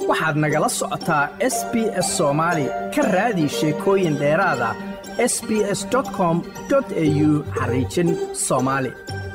waxaad nagala socotaa s b s soomaali ka raadi sheekooyin dheeraada s b s com au xariijin soomaali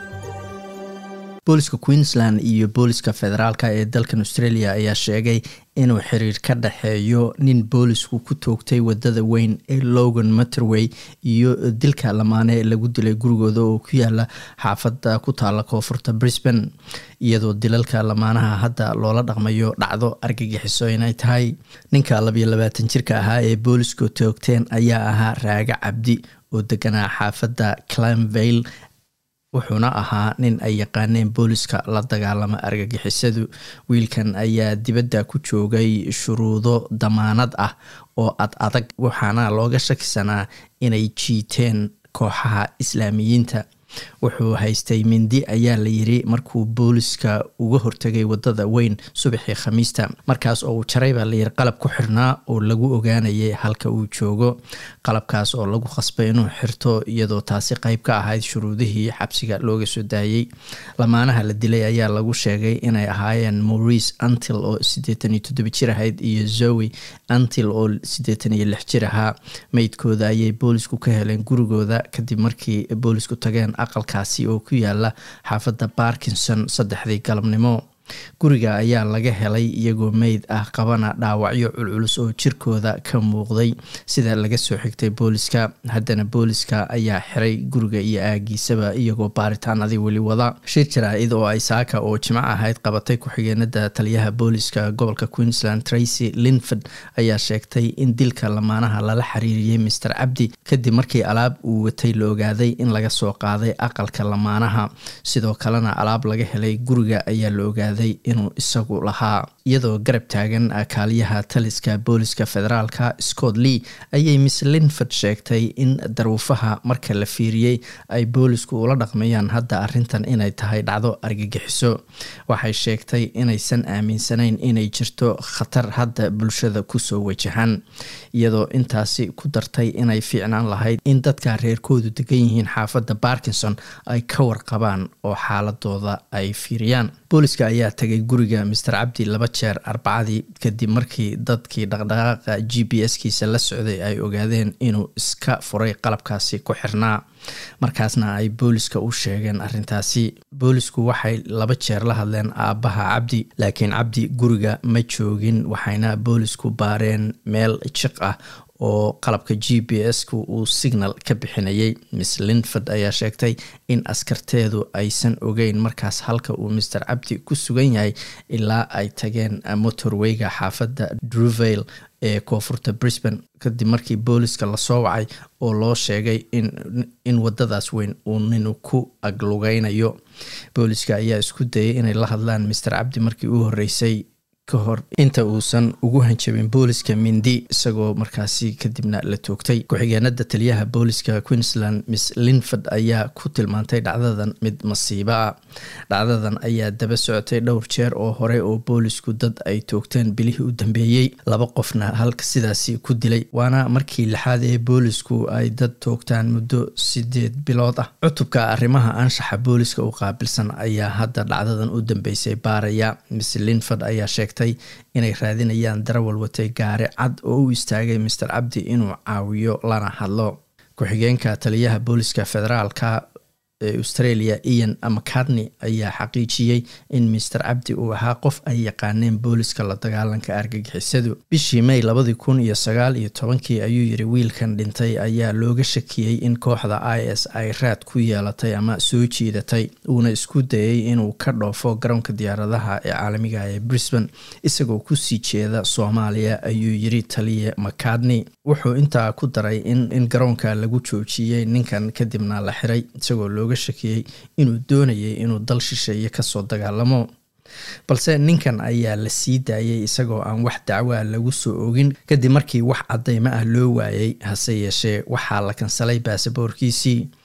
booliska queensland iyo booliska federaalk ee dalkan australia ayaa sheegay inuu xiriir ka dhexeeyo nin boolisku ku toogtay wadada weyn ee logan materway iyo dilka lamaane lagu dilay gurigooda oo ku yaala xaafada ku taala koonfurta brisbane iyadoo dilalka lamaanaha hadda loola dhaqmayo dhacdo argagixiso inay tahay ninka labayo labaatan jirka ahaa ee boolisku toogteen ayaa ahaa raaga cabdi oo deganaa xaafada clamvale wuxuuna ahaa nin ay yaqaaneen booliska la dagaalama argagixisadu wiilkan ayaa dibadda ku joogay shuruudo damaanad ah oo ad adag waxaana looga shakisanaa inay jiiteen kooxaha islaamiyiinta wuxuu haystay mindi ayaa la yiri markuu booliska uga hortagay wadada weyn subaxii khamiista markaas oo uu jaray baa layiri qalab ku xirnaa oo lagu ogaanayay halka uu joogo qalabkaas oo lagu khasbay inuu xirto iyadoo taasi qeyb ka ahayd shuruudihii xabsiga looga soo daayey lamaanaha la dilay ayaa lagu sheegay inay ahaayeen maurice antil oo siddeetan iyo toddoba jir ahayd iyo zoe antil oo siddeetan iyo lix jir ahaa meydkooda ayay boolisku ka heleen gurigooda kadib markii boolisku tageen aqalkaasi oo ku yaala xaafadda barkinson saddexdii galabnimo guriga ayaa laga helay iyagoo meyd ah qabana dhaawacyo culculus oo jirkooda ka muuqday sida laga soo xigtay booliska haddana booliska ayaa xiray guriga iyo aagiisaba iyagoo baaritaanadii weli wada shir jaraa-id oo ay saaka oo jimco ahayd qabatay ku-xigeenada taliyaha booliska gobolka queensland tracy linford ayaa sheegtay in dilka lamaanaha lala xiriiriyey master cabdi kadib markii alaab uu watay la ogaaday in laga soo qaaday aqalka lamaanaha sidoo kalena alaab laga helay guriga ayaa la ogaaday inuu isagu lahaa iyadoo garab taagan kaaliyaha taliska booliska federaalka scott lee ayay miss linford sheegtay in daruufaha marka la fiiriyey ay boolisku ula dhaqmayaan hadda arintan inay tahay dhacdo argagixiso waxay sheegtay inaysan aaminsanayn inay jirto khatar hadda bulshada kusoo wajahan iyadoo intaasi ku dartay inay fiicnaan lahayd in dadka reerkoodu degan yihiin xaafadda barkinson ay ka warqabaan oo xaaladooda ay fiiriyaan booliska ayaa tagay guriga master cabdi laba jeer arbacadii kadib markii dadkii dhaqdhaqaaqa g b s kiisa la socday ay ogaadeen inuu iska furay qalabkaasi ku xirnaa markaasna ay booliska u sheegeen arintaasi boolisku waxay laba jeer la hadleen aabbaha cabdi laakiin cabdi guriga ma joogin waxayna boolisku baareen meel jiq ah oo qalabka g b s-ku uu signal ka bixinayay miss linford ayaa sheegtay in askarteedu aysan ogeyn markaas halka uu master cabdi ku sugan yahay ilaa ay tageen motorweyga xaafadda druvale ee koonfurta brisbane kadib markii booliska lasoo wacay oo loo sheegay in wadadaas weyn uu ninu ku aglugeynayo booliska ayaa isku dayay inay la hadlaan master cabdi markii u horeysay kahor inta uusan ugu hanjabin booliska mindi isagoo markaasi kadibna la toogtay ku-xigeenada taliyaha booliska queensland miss linford ayaa ku tilmaantay dhacdadan mid masiibo ah dhacdadan ayaa daba socotay dhowr jeer oo hore oo boolisku dad ay toogteen bilihii u dambeeyey laba qofna halka sidaasi ku dilay waana markii lixaad ee boolisku ay dad toogtaan muddo sideed bilood ah cutubka arrimaha anshaxa booliska u qaabilsan ayaa hadda dhacdadan u dambeysay baaraya miss linford ayaa sheegtay inay raadinayaan darawal watay gaari cad oo u istaagay master cabdi inuu caawiyo lana hadlo ku-xigeenka taliyaha booliska federaalka ee australia ian mcartney ayaa xaqiijiyey in master cabdi uu ahaa qof ay yaqaaneen booliska la dagaalanka argagixisadu bishii may labadii kun iyo sagaal iyo tobankii ayuu yiri wiilkan dhintay ayaa looga shakiyey in kooxda i s ay raad ku yeelatay ama soo jiidatay uuna isku dayay inuu ka dhoofo garoonka diyaaradaha ee caalamiga ee brisbane isagoo kusii jeeda soomaaliya ayuu yiri taliya mcartney wuxuu intaa ku daray in garoonka lagu joojiyey ninkan kadibna la xiray isagoo looga shakiyey inuu doonayay inuu dal shisheeye kasoo dagaalamo balse ninkan ayaa la sii daayay isagoo aan wax dacwaa lagu soo ogin kadib markii wax cadeymo ah loo waayay hase yeeshee waxaa la kansalay baasaboorkiisii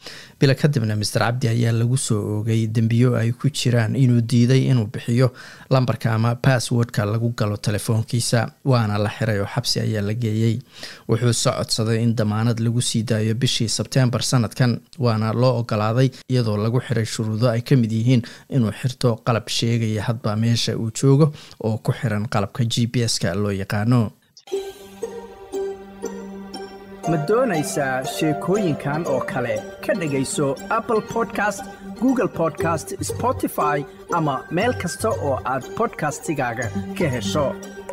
bilo kadibna master cabdi ayaa lagu soo oogay dembiyo ay ku jiraan inuu diiday inuu bixiyo lambarka ama basswordka lagu galo telefoonkiisa waana la xiray oo xabsi ayaa la geeyey wuxuu socodsaday in damaanad lagu sii daayo bishii sebtembar sanadkan waana loo ogolaaday iyadoo lagu xiray shuruudo ay ka mid yihiin inuu xirto qalab sheegaya hadba meesha uu joogo oo ku xiran qalabka g b s-ka loo yaqaano ma doonaysaa sheekooyinkan oo kale ka dhegayso apple podcast google podcast spotify ama meel kasta oo aad bodkastigaaga ka hesho